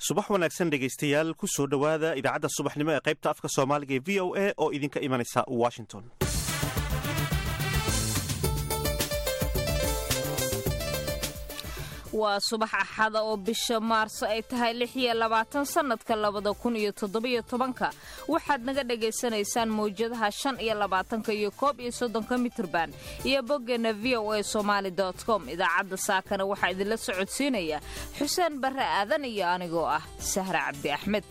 subax wanaagsan dhegaystayaal ku soo dhowaada idaacadda subaxnimo ee qaybta afka soomaaliga ee v o a oo idinka imanaysa washington waa subax axada oo bisha maarso ay tahay lix iyo labaatan sannadka labada kun iyo toddobiyo tobanka waxaad naga dhagaysanaysaan mawjadaha shan iyo labaatanka iyo koob iyo soddonka mitrban iyo boggeena v o a somaali com idaacadda saakana waxaa idinla socodsiinaya xuseen barre aadan iyo anigoo ah sahra cabdi axmed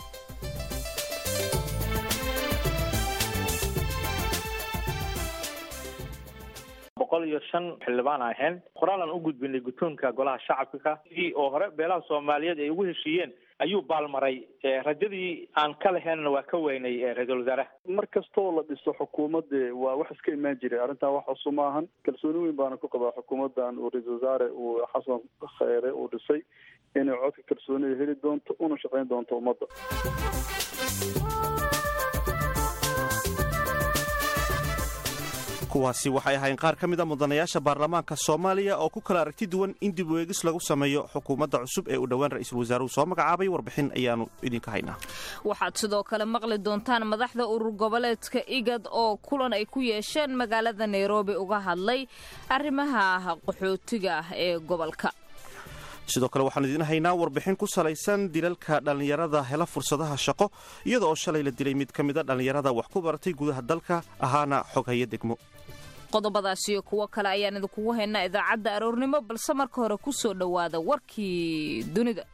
boqol iyo shan xildhibaan ahayn qoraalaan u gudbinay guddoonka golaha shacabka oo hore beelaha soomaaliyeed ay ugu heshiiyeen ayuu baalmaray rajadii aan ka lahaynna waa ka weynay ra-iisul wasaaraha mar kastoo la dhiso xukuumadde waa wax iska imaan jiray arrintan wax cusub ma ahan kalsooni weyn baana ku qabaa xukuumaddan uu ra-iisul wasaare uu xasan kheyre uu dhisay inay codka kalsoonida heli doonto una shaqayn doonto ummadda kuwaasi waxay ahayn qaar ka mid a mudanayaasha baarlamaanka soomaaliya oo ku kala aragti duwan in dib weegis lagu sameeyo xukuumadda cusub ee uu dhowaan ra-iisul wasaaruhu soo magacaabay warbixin ayaanu idinka haynaa waxaad sidoo kale maqli doontaan madaxda urur goboleedka igad oo kulan ay ku yeesheen magaalada nairobi uga hadlay arrimaha qaxootiga ah ee gobolka sidoo kale waxaanu idiin haynaa warbixin ku salaysan dilalka dhallinyarada hela fursadaha shaqo iyada oo shalay la dilay mid ka mida dhallinyarada wax ku baratay gudaha dalka ahaana xoghaya degmo qodobadaas iyo kuwo kale ayaan idinkugu haynaa idaacadda aroornimo balse marka hore ku soo dhowaada warkii dunida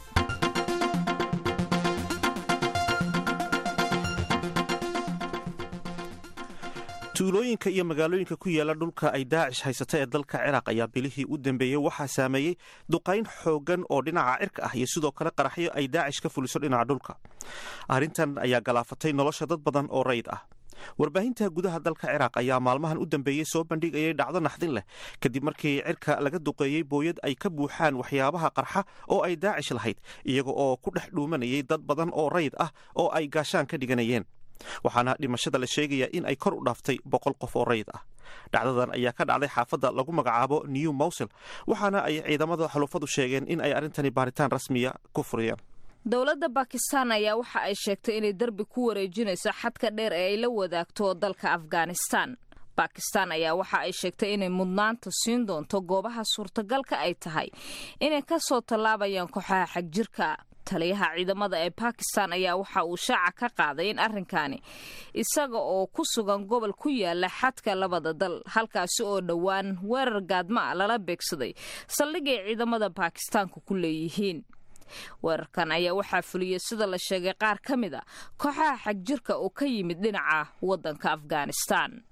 tuulooyinka iyo magaalooyinka ku yaala dhulka ay daacish haysata ee dalka ciraaq ayaa bilihii u dambeeyey waxaa saameeyey duqayn xooggan oo dhinaca cirka ah iyo sidoo kale qaraxyo ay daacish ka fuliso dhinaca dhulka arrintan ayaa galaafatay nolosha dad badan oo rayid ah warbaahinta gudaha dalka ciraaq ayaa maalmahan u dambeeyey soo bandhigayay dhacdo naxdin leh kadib markii cirka laga duqeeyey booyad ay ka buuxaan waxyaabaha qarxa oo ay daacish lahayd iyaga oo ku dhex dhuumanayay dad badan oo rayid ah oo ay gaashaan ka dhiganayeen waxaana dhimashada la sheegayaa in ay kor u dhaaftay boqol qof oo rayid ah dhacdadan ayaa ka dhacday xaafadda lagu magacaabo new mowsel waxaana ay ciidamada xulufadu sheegeen in ay arrintani baaritaan rasmiya ku furiyeen dowladda bakistan ayaa waxa ay sheegtay inay derbi ku wareejinayso xadka dheer ee ay la wadaagto dalka afghanistan bakistan ayaa waxa ay sheegtay inay mudnaanta siin doonto goobaha suurtagalka ay tahay inay ka soo tallaabayaan kooxaha xagjirka taliyaha ciidamada ee bakistan ayaa waxa uu shaaca ka qaaday in arrinkaani isaga oo ku sugan gobol ku yaala xadka labada dal halkaasi oo dhowaan weerar gaadma a lala beegsaday saldhigay ciidamada bakistaanku ku leeyihiin weerarkan ayaa waxaa fuliyey sida la sheegay qaar ka mid a kooxaha xagjirka oo ka yimid dhinaca waddanka afghanistan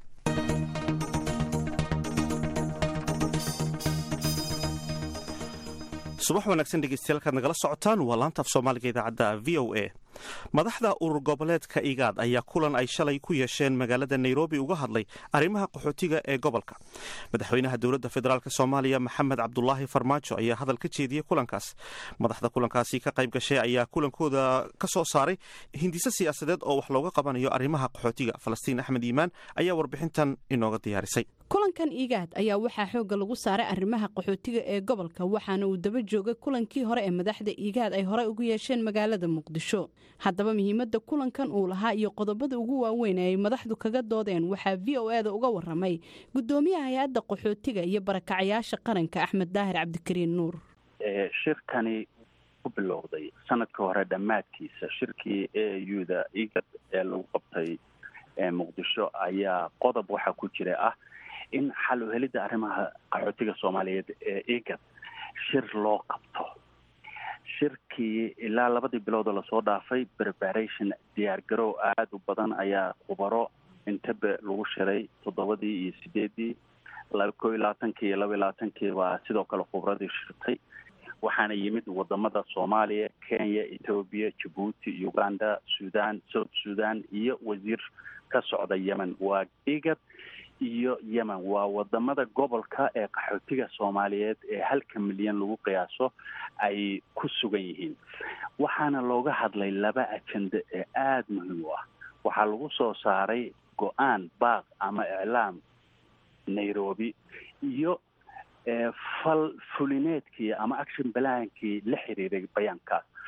subax wanaagsan dhegeystayaal kaad nagala socotaan waa laanta af soomaaliga idaacadda v o a madaxda urur goboleedka igaad ayaa kulan ay shalay ku yeesheen magaalada nairobi uga hadlay arrimaha qaxootiga ee gobolka madaxweynaha dowladda federaalk soomaaliya maxamed cabdulaahi farmaajo ayaa hadal ka jeediyey kulankaas madaxda kulankaasi ka qayb gashay ayaa kulankooda ka soo saaray hindiso siyaasadeed oo wax looga qabanayo arrimaha qaxootiga falastiin axmed iimaan ayaa warbixintan inooga diyaarisay kulankan igaad ayaa waxaa xoogga lagu saaray arrimaha qaxootiga ee gobolka waxaana uu daba joogay kulankii hore ee madaxda igaad ay horey ugu yeesheen magaalada muqdisho haddaba muhiimadda kulankan uu lahaa iyo qodobada ugu waaweyn ee ay madaxdu kaga doodeen waxaa v o e da uga waramay gudoomiyaha hay-adda qaxootiga iyo barakacayaasha qaranka axmed daahir cabdikariin nuur shirkani ku bilowday sanadka hore dhammaadkiisa shirkii a u da igad ee lagu qabtay muqdisho ayaa qodob waxaa ku jira ah in xal u helidda arrimaha qaxootiga soomaaliyeed ee igad shir loo qabto shirkii ilaa labadii biloodoo lasoo dhaafay preparation diyaargarow aada u badan ayaa khubaro intabe lagu shiray toddobadii iyo sideedii koo iyo labaatankii iyo laba iyo labaatankii baa sidoo kale khubradii shirtay waxaana yimid wadamada soomaaliya kenya ethoobiya jabuuti uganda sudan south sudan iyo wasiir ka socda yemen waa igad iyo yemen waa wadamada gobolka ee qaxootiga soomaaliyeed ee halka milyan lagu qiyaaso ay ku sugan yihiin waxaana looga hadlay laba ajende ee aada muhiim u ah waxaa lagu soo saaray go-aan baaq ama iclaam nairobi iyo fal fulineedkii ama action balaankii la xiriiray bayaankaas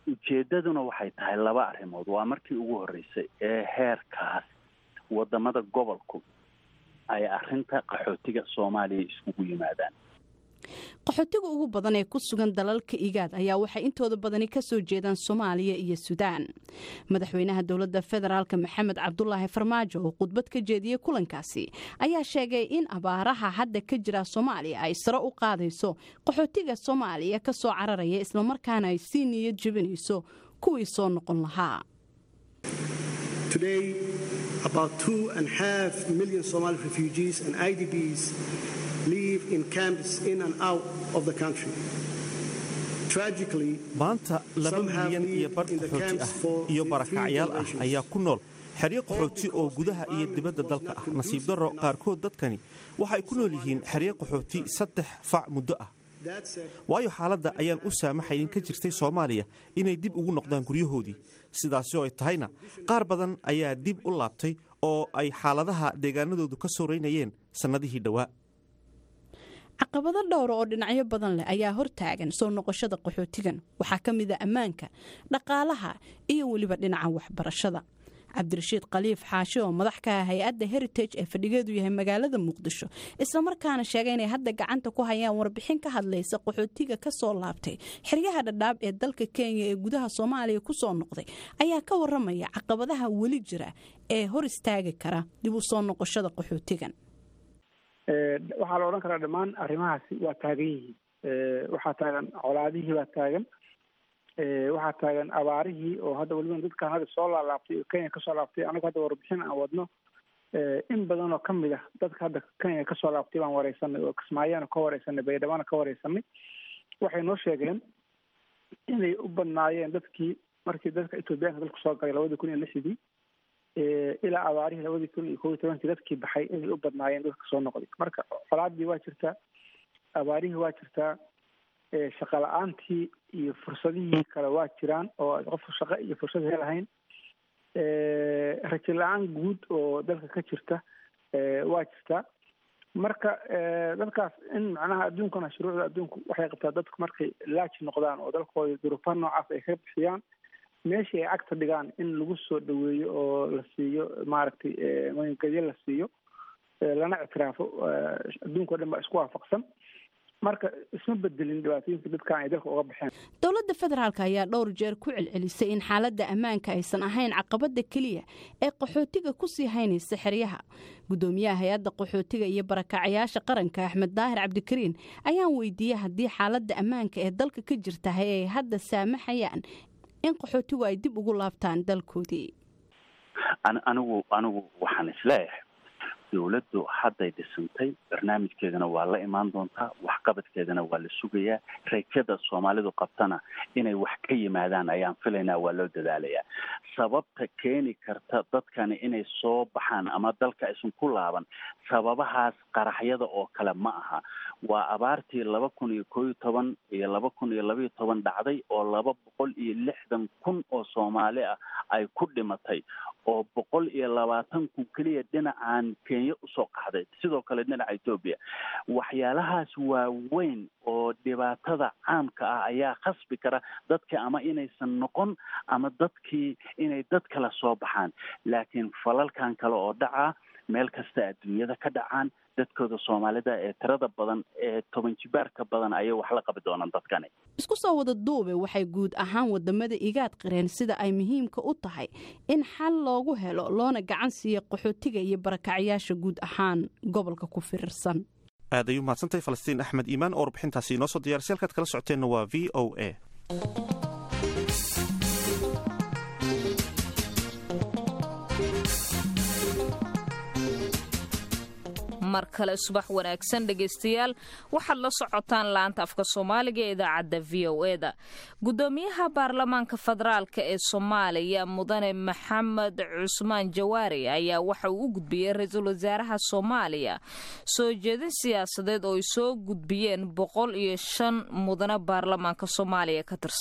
ujeeddaduna waxay tahay laba arrimood waa markii ugu horreysay ee heerkaas wadamada gobolku ay arrinta qaxootiga soomaaliya iskugu yimaadaan qaxootiga ugu badan ee ku sugan dalalka igaad ayaa waxay intooda badani kasoo jeedaan soomaaliya iyo suudaan madaxweynaha dowladda federaalk maxamed cabdulaahi farmaajo oo khudbad ka jeediyey kulankaasi ayaa sheegay in abaaraha hadda ka jira soomaaliya ay sare u qaadayso qaxootiga soomaaliya ka soo cararaya islamarkaana ay sii niyad jebinayso kuwii soo noqon lahaa about two and a half million Somali refugees and IDPs live in camps in and out of the country. Tragically, maanta laba milyan iyo bar qaxooti ah iyo barakacyaal ah ayaa ku nool xeryo qaxooti oo gudaha iyo dibadda dalka ah nasiib darro qaarkood dadkani waxay ku nool yihiin xeryo qaxooti saddex fac muddo ah waayo xaaladda ayaan u saamaxayn ka jirtay soomaaliya inay dib ugu noqdaan guryahoodii sidaasi oo ay tahayna qaar badan ayaa dib u laabtay oo ay xaaladaha deegaanadoodu ka sooreynayeen sannadihii dhowaa caqabado dhowra oo dhinacyo badan leh ayaa hortaagan soo noqoshada qaxootigan waxaa ka mid a ammaanka dhaqaalaha iyo weliba dhinaca waxbarashada cabdirashiid khaliif xaashi oo madax ka ah hay-adda heritage ee fadhigeedu yahay magaalada muqdisho islamarkaana sheegay inay hadda gacanta ku hayaan warbixin ka hadlaysa qaxootiga ka soo laabtay xeryaha dhadhaab ee dalka kenya ee gudaha soomaaliya ku soo noqday ayaa ka waramaya caqabadaha weli jira ee hor istaagi kara dib u soo noqoshada qaxootigan waxaa la odhan karaa dhammaan arrimahaasi waa taagan yihiin waxaa taagan colaadihii baa taagan waxaa taagan abaarihii oo hadda weliba dadkan hadda soo laalaabtay oo kenya kasoo laabtay anagu hadda warbixin aan wadno in badan oo kamid ah dadka hadda kenya kasoo laabtay baan wareysanay oo kismaayana ka wareysanay baydhabana ka wareysanay waxay noo sheegeen inay u badnaayeen dadkii markii dadka ethoobiyaanka dalku soo galay labadii kun iyo lixdii ilaa abaarihii labadii kun iyo kob iyo tobankii dadkii baxay inay u badnaayeen dadka soo noqday marka colaadii waa jirtaa abaarihii waa jirtaa shaqa la-aantii iyo fursadihii kale waa jiraan oo qofku shaqo iyo fursad helahayn rajo la-aan guud oo dalka ka jirta waa jirtaa marka dadkaas in macnaha adduunkana shuruucda adduunku waxay qabtaa dadku markay laaji noqdaan oo dalkooda duruufaha noocaas ay ka bixiyaan meeshii ay cagta dhigaan in lagu soo dhaweeyo oo la siiyo maaragtay magangelyo la siiyo lana ictiraafo adduunka o dhan baa isku waafaqsan marka isma bedelin dhibaatooyinka dadkan ay dalka uga baxeen dowladda federaalk ayaa dhowr jeer ku celcelisay in xaaladda ammaanka aysan ahayn caqabada keliya ee qaxootiga kusii haynaysa xeryaha gudoomiyaha hay-adda qaxootiga iyo barakacyaasha qaranka axmed daahir cabdikariin ayaan weydiiyey haddii xaaladda ammaanka ee dalka ka jirtahay ay hadda saamaxayaan in qaxootigu ay dib ugu laabtaan dalkoodii anigu anigu waxaan isleeyahay dowladdu hadday dhisantay barnaamijkeedana waa la imaan doontaa waxqabadkeedana waa la sugayaa rajada soomaalidu qabtana inay wax ka yimaadaan ayaan filaynaa waa loo dadaalayaa sababta keeni karta dadkani inay soo baxaan ama dalka aysan ku laaban sababahaas qaraxyada oo kale ma aha waa abaartii laba kun iyo koo iyo toban iyo laba kun iyo labaiyo toban dhacday oo laba boqol iyo lixdan kun oo soomaali ah ay ku dhimatay oo boqol iyo labaatan kun keliya dhinacaan kenya usoo qaxday sidoo kale dhinaca etoobiya waxyaalahaas waaweyn oo dhibaatada caamka ah ayaa khasbi kara dadka ama inaysan noqon ama dadkii inay dad kale soo baxaan laakiin falalkan kale oo dhacaa meel kasta adduunyada ka dhacaan dadkooda soomaalida ee tirada badan ee toban jibaarka badan ayay wax la qabi doonaan dadkani isku soo wada duube waxay guud ahaan wadamada igaad qireen sida ay muhiimka u tahay in xal loogu helo loona gacan siiya qaxootiga iyo barakacyaasha guud ahaan gobolka ku firirsan aad ayuu mahadsantahay falastiin axmed iimaan oo warbixintaasi inoo soo diyarsi halkaad kala socoteenna waa v o a mar kale subax wanaagsan dhegaystayaal waxaad la socotaan laanta afka soomaaliga ee idaacadda v o e da gudoomiyaha baarlamaanka federaalk ee soomaaliya mudane maxamed cusmaan jawaari ayaa waxa uu u gudbiyey ra-iisul wasaaraha soomaaliya soo jeedin siyaasadeed oo ay soo gudbiyeen boqol iyo shan mudane baarlamaanka soomaaliya ka tirsan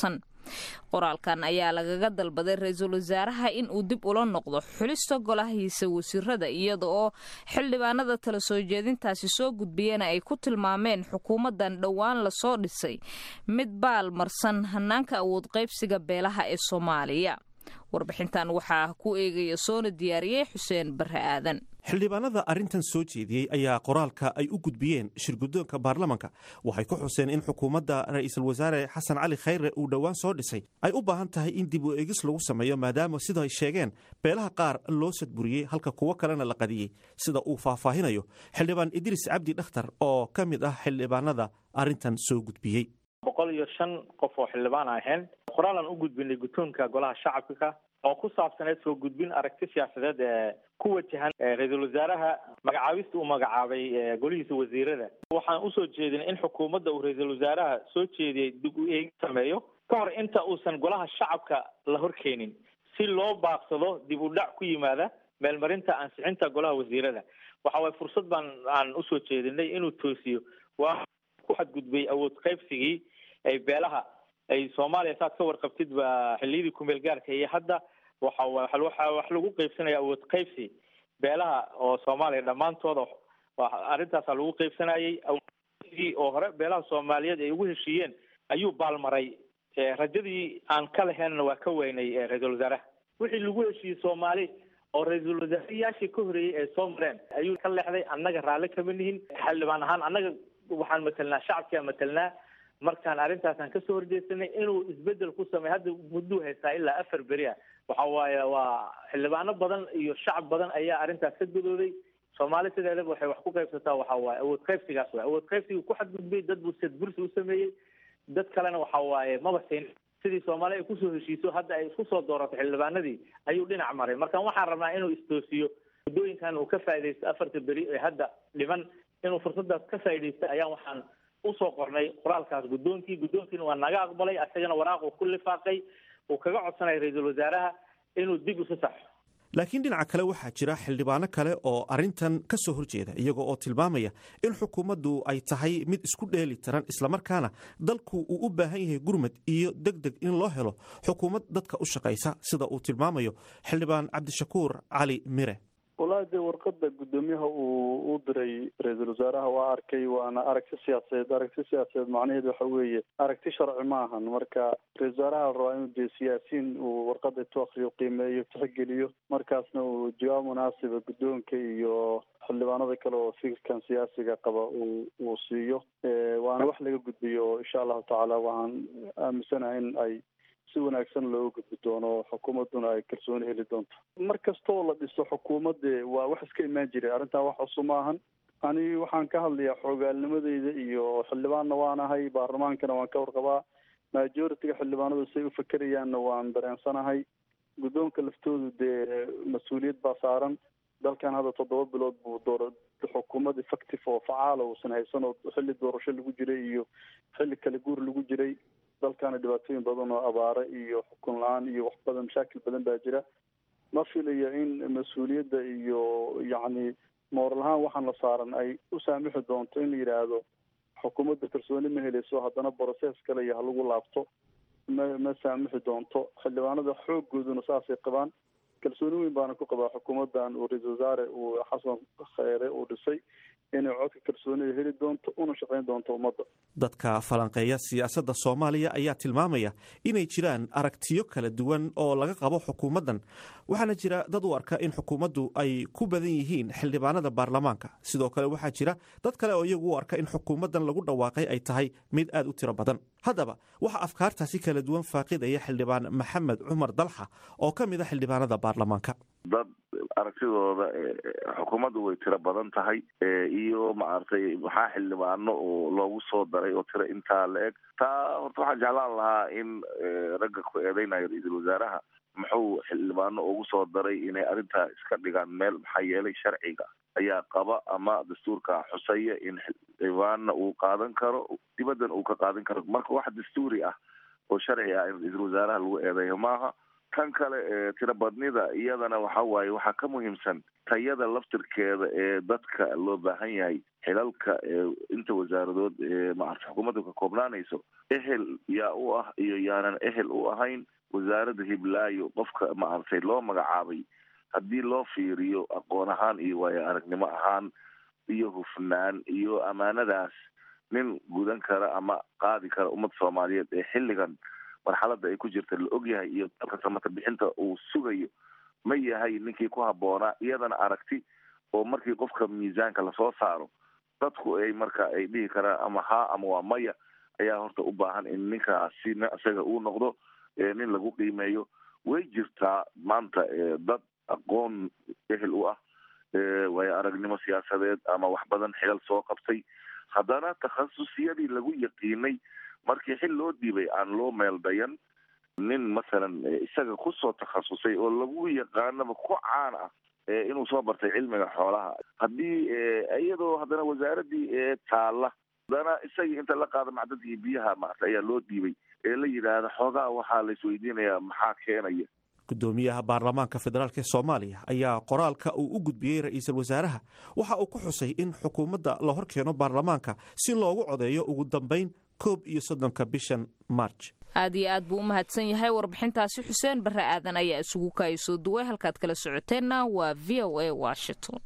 qoraalkan ayaa lagaga dalbaday ra-iisul wasaaraha in uu dib ula noqdo xulista golahiisa wasiirada iyada oo xildhibaanada tala soo jeedintaasi soo gudbiyana ay ku tilmaameen xukuumadan dhowaan lasoo dhisay mid baal marsan hanaanka awood qaybsiga beelaha ee soomaaliya warbixintan waxaa ku eegaya soona diyaariyey xuseen barre aadan xildhibaanada arrintan soo jeediyey ayaa qoraalka ay u gudbiyeen shirguddoonka baarlamanka waxay ku xuseen in xukuumadda ra'iisul wasaare xasan cali khayre uu dhowaan soo dhisay ay u baahan tahay in dib u eegis lagu sameeyo maadaama sida ay sheegeen beelaha qaar loo sadburiyey halka kuwo kalena la qadiyey sida uu faahfaahinayo xildhibaan idriis cabdi dhakhtar oo ka mid ah xildhibaanada arrintan soo gudbiyey boqol iyo shan qof oo xildhibaan ahayn qoraalan u gudbinay guddoonka golaha shacabka oo ku saabsaneed soo gudbin aragti siyaasadeed ee ku wajahan ra-iisul wasaaraha magacaabista uu magacaabay golihiisa wasiirada waxaan usoo jeedinay in xukuumadda uu ra-iisul wasaaraha soo jeediyey dib u eegin sameeyo ka hor inta uusan golaha shacabka la horkeenin si loo baaqsado dib u dhac ku yimaada meelmarinta ansixinta golaha wasiirada waxa waye fursad baan aan usoo jeedinay inuu toosiyo waa ku xadgudbay awood qaybsigii ay beelaha ay soomaaliya saad ka warqabtid ba xilliyadii kumeel gaarka iyo hadda waxa waxa wax lagu qaybsanaya awood qaybsi beelaha oo soomaaliya dhammaantooda arrintaasa lagu qaybsanayay awoodii oo hore beelaha soomaaliyeed ay ugu heshiiyeen ayuu baalmaray rajadii aan ka lahaynna waa ka weynay ra-iisul wasaaraha wixii lagu heshiiyey soomaali oo ra-iisul wasaarayaashii ka horeeyey ay soo mareen ayuu ka leexday annaga raalli kama nihin xildhibaan ahaan annaga waxaan matelnaa shacabkia matelnaa markaan arrintaasaan kasoo horjeesanay inuu isbedel ku sameey hadda mudduu haystaa ilaa afar beri ah waxa waaye waa xildhibaano badan iyo shacab badan ayaa arrintaas ka gadooday soomaali sideedaba waxay wax ku qaybsataa waxa waaye awood qaybsigaas waay awood qaybsiga ku xadgudbay dad buu sadbursi u sameeyey dad kalena waxa waaye maba siin sidii soomaali ay kusoo heshiiso hadda ay isku soo doorato xildhibaanadii ayuu dhinac maray marka waxaan rabnaa inuu istoosiyo muddooyinkan uu ka faaidaysto afarta beri ee hadda dhiman inuu fursadaas ka faaidaysta ayaan waxaan usoo qornay qoraalkaas guddoonkii guddoonkiina waa naga aqbalay asagana waraaq uu ku lifaaqay uu kaga codsanaya ra-iisul wasaaraha inuu dib isu saxo laakiin dhinaca kale waxaa jira xildhibaano kale oo arrintan ka soo horjeeda iyagoo oo tilmaamaya in xukuumaddu ay tahay mid isku dheeli tiran islamarkaana dalku uu u baahan yahay gurmad iyo deg deg in loo helo xukuumad dadka u shaqaysa sida uu tilmaamayo xildhibaan cabdishakuur cali mire wallaahi dee warqada guddoomiyaha uu u diray ra-iisul wasaaraha waa arkay waana aragti siyaasadeed aragti siyaasadeed macnaheedu waxa weeye aragti sharci ma ahan marka ra-isul wasaaraha la rabaa inuu dee siyaasiyiin uu warqada intuu akriyo qiimeeyo tixgeliyo markaasna uu jawaab munaasiba guddoonka iyo xildhibaanada kale oo fikirkan siyaasiga qaba uu uu siiyo waana wax laga gudbiyo insha allahu tacaala waxaan aaminsanahay in ay si wanaagsan looga gudbi doono xukuumadduna ay kalsooni heli doonto mar kastoo la dhiso xukuumadde waa wax iska imaan jiray arrintan wax cusub ma ahan ani waxaan ka hadlayaa xoogaalnimadeyda iyo xildhibaanna waan ahay baarlamaankana waan ka warqabaa majority-ga xildhibaanadu say u fakerayaanna waan dareensanahay guddoonka laftoodu dee mas-uuliyad baa saaran dalkan hadda toddoba bilood buu doora xukuumad effective oo facaala uusan haysan oo xilli doorasho lagu jiray iyo xilli kale guur lagu jiray dalkana dhibaatooyin badan oo abaare iyo xukun la-aan iyo wax badan mashaakil badan baa jira ma filayo in mas-uuliyadda iyo yacni mooral ahaan waxaan la saaran ay u saamixi doonto in la yidhaahdo xukuumadda kalsooni ma helayso haddana brocess kale iyo halagu laabto ma ma saamixi doonto xildhibaanada xooggooduna saasay qabaan kalsooni weyn baana ku qabaa xukuumaddan uu ra-iisul wasaare uu xasan kheyre uu dhisay inay codka kalsoonida heli doonto una shaqayn doonto ummadda dadka falanqeeya siyaasadda soomaaliya ayaa tilmaamaya inay jiraan aragtiyo kala duwan oo laga qabo xukuumaddan waxaana jira dad u arka in xukuumaddu ay ku badan yihiin xildhibaanada baarlamaanka sidoo kale waxaa jira dad kale oo iyagu u arka in xukuumaddan lagu dhawaaqay ay tahay mid aad u tiro badan haddaba waxaa afkaartaasi kala duwan faaqidaya xildhibaan maxamed cumar dalxa oo ka mid a xildhibaanada baarlamaanka dad aragtidooda xukuumaddu way tiro badan tahay iyo maaragtay maxaa xildhibaano oo loogu soo daray oo tiro intaa la eg taa horta waxaan jeclaan lahaa in ragga ku eedeynayo ra-iisul wasaaraha muxuu xildhibaano ugu soo daray inay arrintaa iska dhigaan meel maxaa yeelay sharciga ayaa qaba ama dastuurka xusaya in xildhibaanna uu qaadan karo dibaddan uu ka qaadan karo marka wax dastuuri ah oo sharci ah in ra-iisul wasaaraha lagu eedeeyo maaha tan kale tirabadnida iyadana waxa waaye waxaa ka muhiimsan tayada laftirkeeda ee dadka loo baahan yahay xilalka inta wasaaradood ee maarata xukuumadda ka koobnaanayso ehel yaa u ah iyo yaanan ehel u ahayn wasaaradda hiblaayo qofka maaragtay loo magacaabay haddii loo fiiriyo aqoon ahaan iyo waayo aragnimo ahaan iyo hufnaan iyo ammaanadaas nin gudan kara ama qaadi kara ummadda soomaaliyeed ee xilligan marxaladda ay ku jirta la ogyahay iyo dalka samata bixinta uu sugayo ma yahay ninkii ku habboonaa iyadana aragti oo markii qofka miisaanka lasoo saaro dadku ay marka ay dhihi karaan ama haa ama waa maya ayaa horta u baahan in ninkaasi isaga uu noqdo nin lagu qiimeeyo way jirtaa maanta dad aqoon ehel u ah waayo aragnimo siyaasadeed ama wax badan xilal soo qabtay haddana takhasusiyadii lagu yaqiinay markii xil loo dhiibay aan loo meel dayan nin masalan isaga kusoo takhasusay oo lagu yaqaanaba ku caan ah inuu soo bartay cilmiga xoolaha haddii iyadoo haddana wasaaradii taalla haddana isagii inta la qaada macdadii biyaha maarta ayaa loo dhiibay ee la yidhaahda xoogaa waxaa la isweydiinayaa maxaa keenaya gudoomiyaha baarlamaanka federaalk ee soomaaliya ayaa qoraalka uu u gudbiyey ra-iisul wasaaraha waxa uu ku xusay in xukuumadda la hor keeno baarlamaanka si loogu codeeyo ugu dambeyn koob iyo soddonka bishan marj aad iyo aad buu u mahadsan yahay warbixintaasi xuseen barre aadan ayaa isugu kaaya soo duway halkaad kala socoteenna waa v o a washington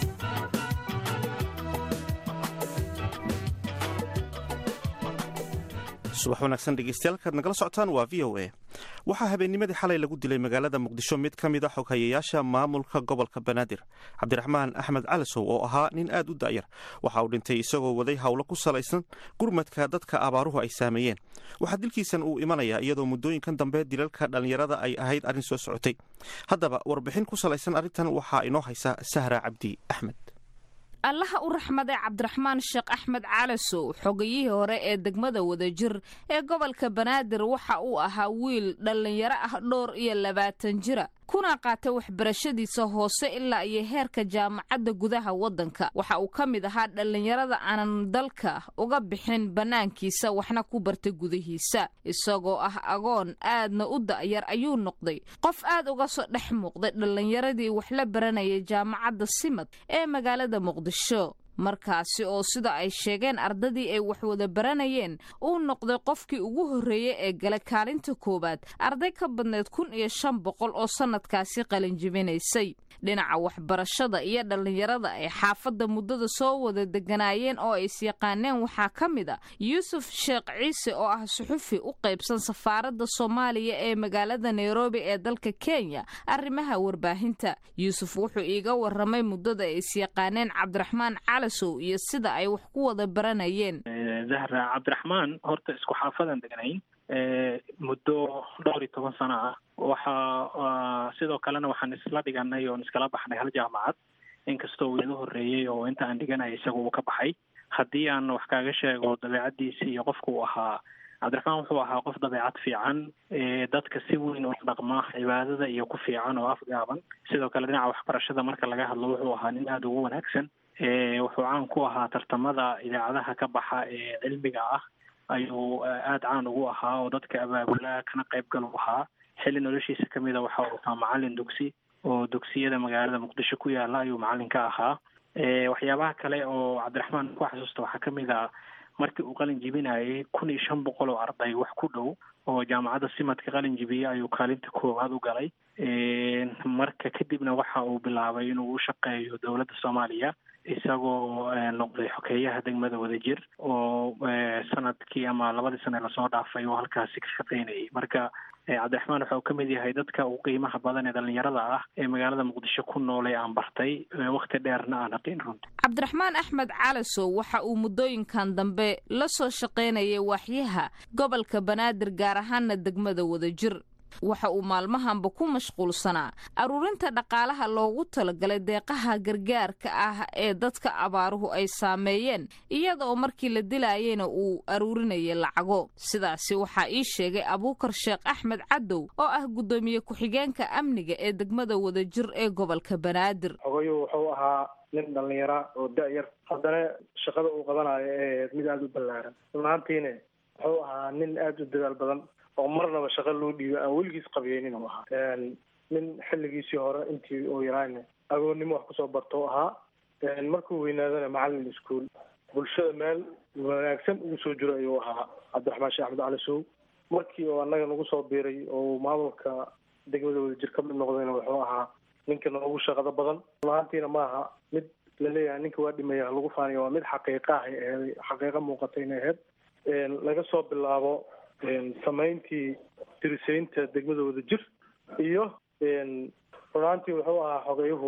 subax wanaagsan dhegeystayaal kaad nagala socotaan waa v o a waxaa habeennimadii xalay lagu dilay magaalada muqdisho mid ka mid a xoghayayaasha maamulka gobolka banaadir cabdiraxmaan axmed calisow oo ahaa nin aad u da'yar waxa uu dhintay isagoo waday howlo ku salaysan gurmadka dadka abaaruhu ay saameeyeen waxaa dilkiisan uu imanayaa iyadoo muddooyinkan dambe dilalka dhallinyarada ay ahayd arrin soo socotay haddaba warbixin ku salaysan arrintan waxaa inoo haysa sahra cabdi axmed allaha u raxmaday cabdiraxmaan sheekh axmed calasow xogayihii hore ee degmada wadajir ee gobolka banaadir waxa uu ahaa wiil dhallinyaro ah dhowr iyo labaatan jira kuna qaatay waxbarashadiisa hoose ilaa iyo heerka jaamacadda gudaha waddanka waxa uu ka mid ahaa dhallinyarada aanan dalka uga bixin bannaankiisa waxna ku bartay gudihiisa isagoo ah agoon aadna u da'yar ayuu noqday qof aad uga soo dhex muuqday dhallinyaradii wax la baranayay jaamacadda simad ee magaalada muqdisho markaasi oo sida ay sheegeen ardadii ay wax wada baranayeen uu noqday qofkii ugu horreeyey ee gala kaalinta koowaad arday ka badneed kun iyo shan boqol oo sannadkaasi qalinjibinaysay dhinaca waxbarashada iyo dhallinyarada ay xaafadda muddada soo wada deganaayeen oo ay isyaqaaneen waxaa ka mid a yuusuf sheekh ciise oo ah suxufi u qaybsan safaaradda soomaaliya ee magaalada nairobi ee dalka kenya arrimaha warbaahinta yuusuf wuxuu iiga waramay muddada ay isyaqaaneen cabdiraxmaan calasow iyo sida ay wax ku wada baranayeen zahra cabdiraxmaan horta isku xaafadan degnayn muddo dhowr iyo toban sano ah waxaa sidoo kalena waxaan isla dhiganay oon iskala baxnay hal jaamacad inkastoo uu iga horreeyey oo inta aan dhiganaya isaga uu ka baxay haddii aan wax kaaga sheego dabeecaddiisi iyo qofka uu ahaa cabdiraxmaan wuxuu ahaa qof dabeecad fiican dadka si weyn u dhaqma cibaadada iyo ku fiican oo afgaaban sidoo kale dhinaca waxbarashada marka laga hadlo wuxuu ahaa nin aada ugu wanaagsan wuxuu caan ku ahaa tartamada idaacadaha ka baxa ee cilmiga ah ayuu aada caan ugu ahaa oo dadka abaabulaa kana qaybgal u ahaa xilli noloshiisa kamid a waxa uu ahaa macalin dugsi oo dugsiyada magaalada muqdisho ku yaala ayuu macalin ka ahaa waxyaabaha kale oo cabdiraxmaan ku xasuusta waxaa kamid a markii uu qalin jibinayay kun iyo shan boqol oo arday wax ku dhow oo jaamacadda simadka qalin jibiyey ayuu kaalinta koowaad u galay marka kadibna waxa uu bilaabay inuu u shaqeeyo dowladda soomaaliya isagoo noqday xokeeyaha degmada wadajir oo sanadkii ama labadii sane lasoo dhaafay oo halkaasi ka shaqeynayay marka cabdiraxmaan waxa uu ka mid yahay dadka ugu qiimaha badan ee dhallinyarada ah ee magaalada muqdisho ku nool ee aan bartay wakhti dheerna aan aqin runti cabdiraxmaan axmed calasow waxa uu muddooyinkan dambe la soo shaqaynayay waaxyaha gobolka banaadir gaar ahaana degmada wadajir waxa uu maalmahanba ku mashquulsanaa aruurinta dhaqaalaha loogu talagalay deeqaha gargaarka ah ee dadka abaaruhu ay saameeyeen iyada oo markii la dilaayeyna uu aruurinayay lacago sidaasi waxaa ii sheegay abuukar sheekh axmed cadow oo ah guddoomiye ku-xigeenka amniga ee degmada wadajir ee gobolka banaadir xogayu wuxuu ahaa nin dhallinyara oo da-yar haddana shaqada uu qabanayo ee mid aada u ballaaran runaantiina wuxuu ahaa nin aada u dadaal badan oo marnaba shaqo loo dhiibo aan weligiis qabiyeynin u ahaa nin xilligiisii hore intii uu yaraana agoonnimo wax kusoo barto u ahaa markuu weynaadana macallin iskuol bulshada meel wanaagsan ugu soo jiro ayuu ahaa cabdiraxmaan sheekh axmed cali sow markii oo annaga nagu soo biiray oo maamulka degmada wadajir ka mid noqdayna wuxuu ahaa ninka noogu shaqada badan lahaantiina maaha mid laleeyahay ninka waa dhimaya lagu faaniyo waa mid xaqiiqa ahay aheed xaqiiqa muuqata inay aheyd laga soo bilaabo samayntii dirisaynta degmada wadajir iyo runaantii wuxuu ahaa xogeeyuhu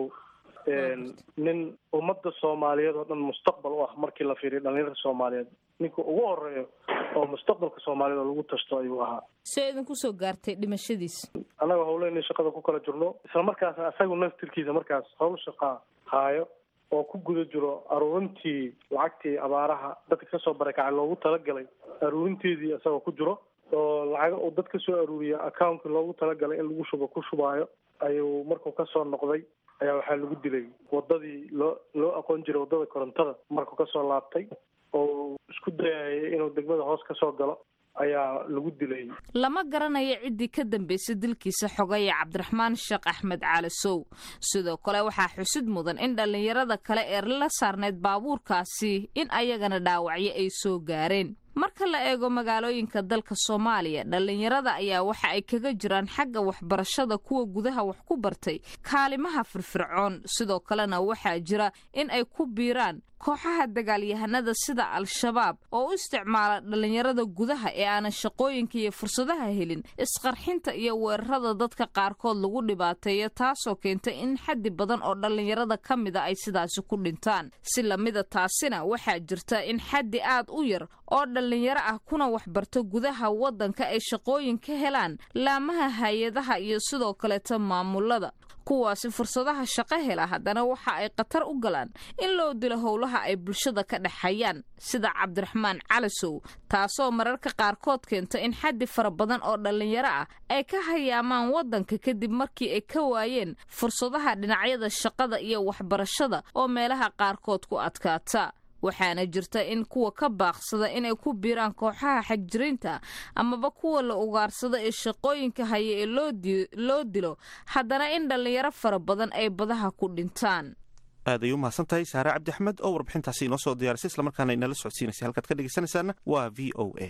nin ummadda soomaaliyeed oo dhan mustaqbal u ah markii la fiiriyo dhalinyarada soomaaliyeed ninka ugu horeeyo oo mustaqbalka soomaaliyed oo lagu tashto ayuu ahaa see idinku soo gaartay dhimashadiis annaga howleyna shaqada ku kala jirno isla markaasna isagu naftirkiisa markaas howl shaqaa haayo oo ku guda jiro aruurintii lacagtii abaaraha dadka kasoo barakacay loogu talagalay aruurinteedii isagoo ku jiro oo lacaga uu dad kasoo aruuriya accountkii loogu talagalay in lagu shubo ku shubaayo ayuu markuu kasoo noqday ayaa waxaa lagu dilay wadadii loo loo aqoon jiray waddada korontada markuu kasoo laabtay oo isku dayayay inuu degmada hoos kasoo galo ayaa lagu dilay lama garanayo ciddii ka dambaysay dilkiisa xogaya cabdiraxmaan sheekh axmed caali sow sidoo kale waxaa xusid mudan in dhallinyarada kale ee la saarnayd baabuurkaasi in ayagana dhaawacyo ay soo gaareen marka la eego magaalooyinka dalka soomaaliya dhallinyarada ayaa waxa ay kaga jiraan xagga waxbarashada kuwa gudaha wax ku bartay kaalimaha firfircoon sidoo kalena waxaa jira in ay ku biiraan kooxaha dagaalyahanada sida al-shabaab oo u isticmaala dhallinyarada gudaha ee aanan shaqooyinka iyo fursadaha helin isqarxinta iyo weerarada dadka qaarkood lagu dhibaateeyo taasoo keenta in xaddi badan oo dhallinyarada ka mida ay sidaasi ku dhintaan si lamida taasina waxaa jirta in xaddi aad u yar oo dhallinyaro ah kuna waxbarto gudaha waddanka ay shaqooyin ka helaan laamaha hay-adaha iyo sidoo kaleeta maamulada kuwaasi fursadaha shaqo hela haddana waxa ay khatar u galaan in loo dilo howlaha ay bulshada ka dhexayaan sida cabdiraxmaan calisow taasoo mararka qaarkood keenta in xaddi fara badan oo dhallinyaro ah ay ka hayaamaan waddanka kadib markii ay ka waayeen fursadaha dhinacyada shaqada iyo waxbarashada oo meelaha qaarkood ku adkaata waxaana jirta in kuwa ka baaqsada inay ku biiraan kooxaha xagjiriinta amaba kuwa la ugaarsado ee shaqooyinka haya ee loo dilo haddana in dhallinyaro fara badan ay badaha ku dhintaan aad ay u mahadsan tahay saare cabdi axmed oo warbixintaasi inoo soo diyaarisay islamarkaana inala socodsiinaysay halkaad ka dhegeysanaysaana waa v o a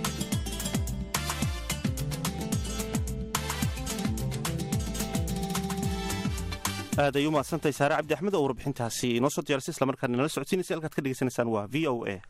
aad ay u mahadsantahay saare cabdi axmed oo warbixintaasi inoo soo diyaarisay islamarkaana inala socodsiinaysay halkaad ka dhegeysanaysaan waa v o a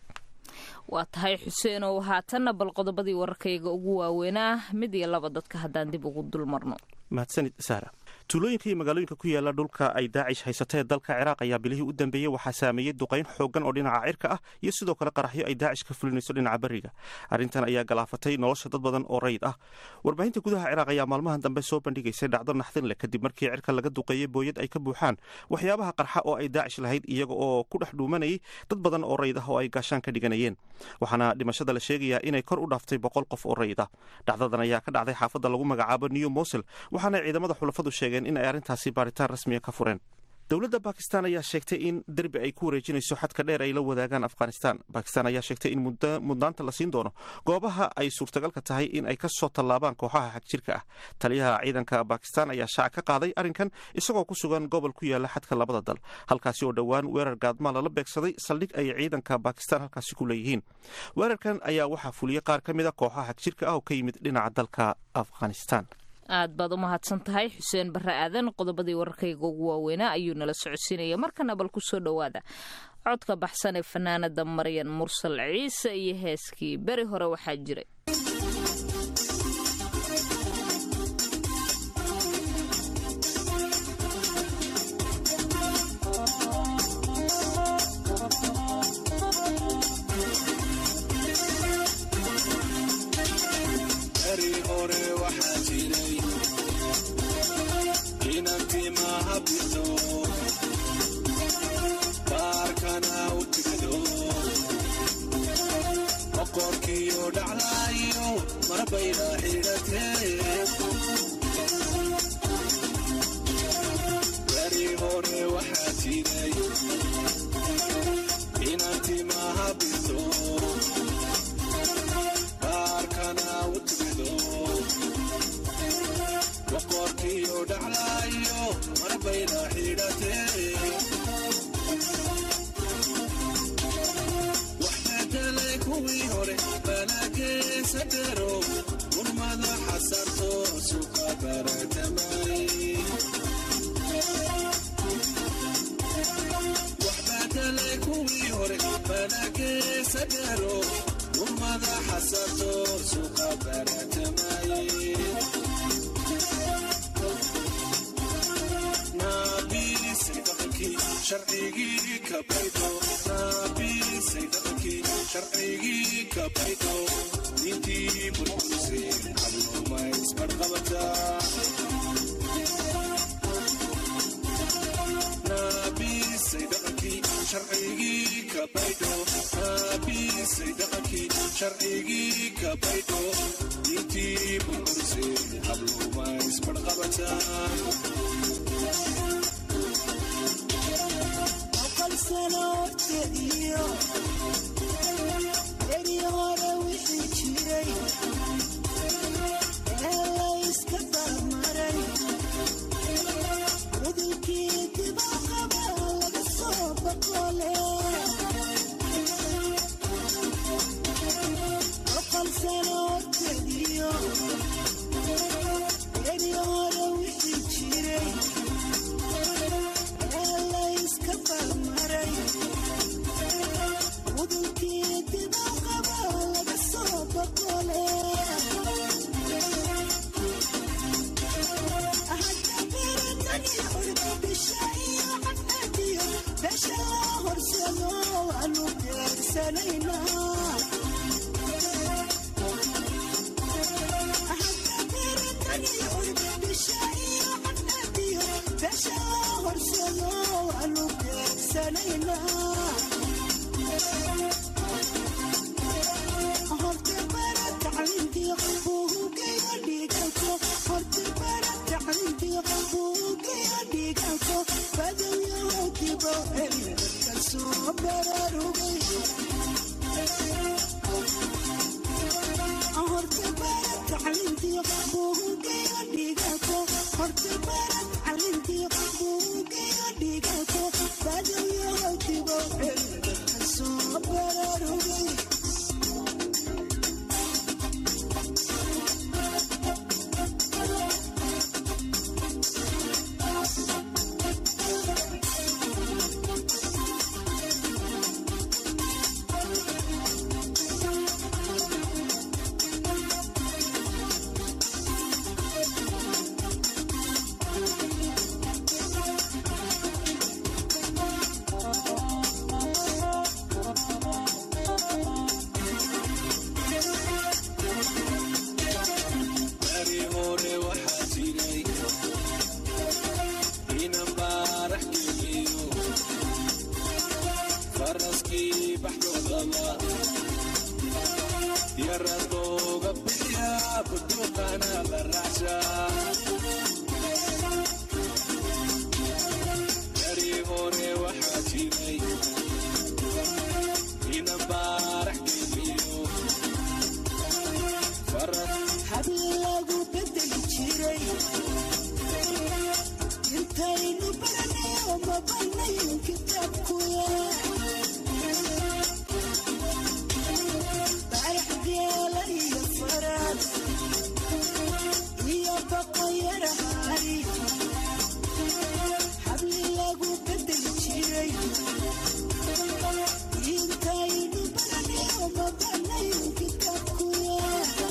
waa tahay xuseenow haatanna bal qodobadii wararkayga ugu waaweynaa mid iyo laba dadka haddaan dib ugu dulmarno mahadsanid saara tuulooyinka iyo magaalooyinka ku yaala dhulka ay daacish haysata ee dalka ciraaq ayaa bilihii u dambeeyey waxaa saameeyey duqayn xoogan oo dhinaca cirka ah iyo sidoo kale qaraxyo ay daacish ka fulinayso dhinaca beriga arrintan ayaa galaafatay nolosha dad badan oo rayid ah warbaahinta gudaha ciraaq ayaa maalmahan dambe soo bandhigaysay dhacdo naxdin leh kadib markii cirka laga duqeeyey booyad ay ka buuxaan waxyaabaha qarxa oo ay daacish lahayd iyaga oo ku dhex dhuumanayay dad badan oo rayid ah oo ay gaashaan ka dhiganayeen waxaana dhimashada la sheegayaa inay kor u dhaaftay boqol qof oo rayid ah dhacdadan ayaa ka dhacday xaafadda lagu magacaabo new mosil waxaana ciidamada xulafadu sheegeen in ay arrintaasi baaritaan rasmiya ka fureen dowladda bakistan ayaa sheegtay in derbi ay ku wareejinayso xadka dheer ay la wadaagaan afghanistan bakistan ayaa sheegtay in mudnaanta la siin doono goobaha ay suurtagalka tahay in ay ka soo tallaabaan kooxaha xagjirka ah taliyaha ciidanka bakistan ayaa shaac ka qaaday arrinkan isagoo ku sugan gobol ku yaala xadka labada dal halkaasi oo dhowaan weerar gaadmaa lala beegsaday saldhig ay ciidanka bakistan halkaasi ku leeyihiin weerarkan ayaa waxaa fuliyey qaar ka mid a kooxaha xagjirka ah oo ka yimid dhinaca dalka afghanistan aad baad u mahadsan tahay xuseen barre aadan qodobadii wararkayga ugu waaweynaa ayuu nala socodsiinaya markana bal ku soo dhowaada codka baxsan ee fanaanada maryan mursal ciise iyo heeskii beri hore waxaa jiray inantimahabiso baarkana u timido kuwii hore banageesa dheero urmada xasarto suqa baratamay waxbadalay kuwii hore banageesa dheero urmada xasarto suqa baratamay naabisay dhaqankii sharcigii ka baydo naabisay dhaqankii sharcigii ka baydo diintii burburisay hablumays barqabata naabisay dhaqankii sharcigii ka baydho naabisay dhaqankii sharcigii ka baydho diintii burburisay hablumays barqabata boqol sano horteediyo beri hore wixii jiray ee layska barmaray cudurkii dibaqaba laga soo boqole boqol sano horteediyo beri hore wixii jiray layska barmaray cudurkii dibaqaba laga soo boqole hadda beeratani curba bisha iyo xafadiyo besha loo horsado waanu beersanaynaa hadda beeratani curba bisha iyo xafadiyo besha loo horsado waanu beersanaynaa horta bara tacliintiyo buugiyo dhiiganko horta bara tacliintiyo buugiyo dhiiganko badawyaho dibo elka soo bararugay horta bara tacliintiyo buugiyo dhiiganko horta bara tacliintiyo buugiyo dhiiganko badawyaho dibo elka soo bararugay bari hore waxaa jiray inan baarax geliyo faraskii baxdoodaba yarad looga bixiya buduuqana la raacsha bari hore waxaa jiray inan baarax geliyo habli lagu bedeli jiray intaynu baranayo ma banayn kitaabkuya barax geela iyo faraad iyo baqayarahari habli lagu bedeli jiray intaynu baranayo ma banayn kitaabkuya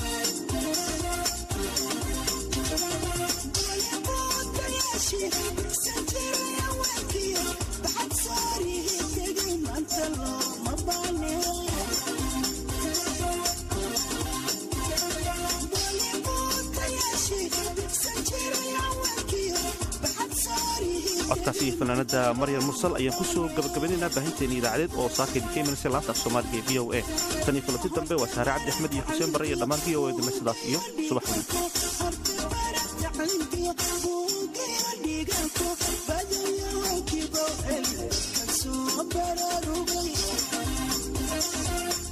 codkaasi fanaanada maryam mursal ayaan kusoo gabagabaynaynaa baahinteeni idaacadeed oo saakaydi ka imanaysa laanta af soomaaliga ee v o a tan iyo kulanti dambe waa saare cabdi axmed iyo xuseen bare iyo dhammaan v o a dime sidaas iyo subax wanaagsan Thank you.